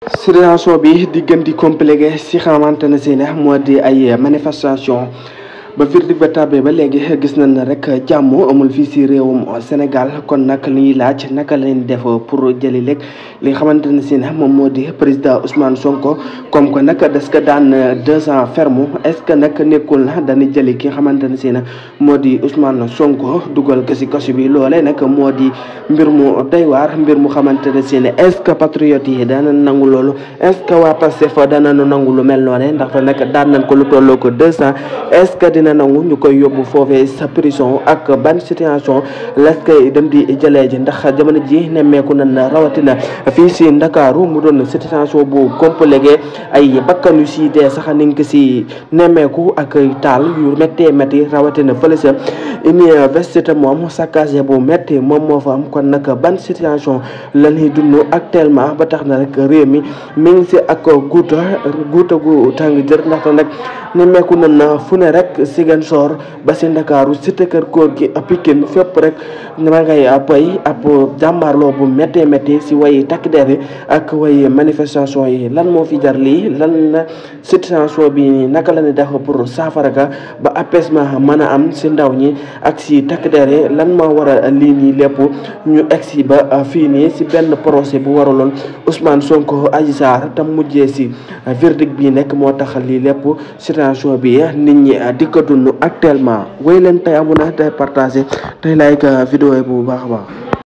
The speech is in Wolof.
situation bi di gën di compliqué si xamante ne si ne moo di ay manifestation ba verdict ba tàbbee ba léegi gis nañ ne rek jàmm amul fii si réewum Sénégal kon nag li ñuy laaj naka lañ def pour jëli léeg li nga xamante ne si ne moom moo di président Ousmane Sonko comme que nag des ko daan deux ans ferme est ce que nag nekkul na dañuy jëli ki nga xamante ne si ne moo di Ousmane Sonko dugal ko si kaso bi loolee nag moo di mbir mu doy waar mbir mu xamante ne si ne est ce que patriotes yi dana nangu loolu est ce que waa Pastef dana nangu lu mel noonu ndaxte nag daan nañ ko lu tolloo ko deux ans est ce que dina nangu ñu koy yóbbu foofee sa prison ak ban situation las koy dem di jëlee ji ndax jamono ji nemmeeku nañ rawatina fii si Ndakaaru mu doon situation bu compliqué ay bakkan yu si dee sax ni nga si nemmeeku ak taal yu méttee métti rawatina fële sa université moom saccagé bu métti moom moo fa am kon nag ban situation la ñuy dund actuellement ba tax na rek réew mi mi ngi si ak guuta guuta gu tàng jër ndaxte nag nemmeeku nañ fu ne rek Ziguinchor ba si Ndakaaru cité kër góor gi Pikine fépp rek ma ngay pay ab jàmbaarloo bu méttee métti si way takk der yi ak way manifestation yi lan moo fi jar lii lan la situation bi naka la ñuy def pour saafara ka ba apaisement mën a am si ndaw ñi ak si takk der yi lan moo war a lii nii lépp ñu egsi ba fii nii si benn procès bu waraloon Ousmane Sonko Adji Sarr tam mujjee si verdict bi nekk moo tax lii lépp situation bi nit ñi di ko dund actuellement wéy leen tey abonné tey partagé tey like vidéo yi bu baax a baax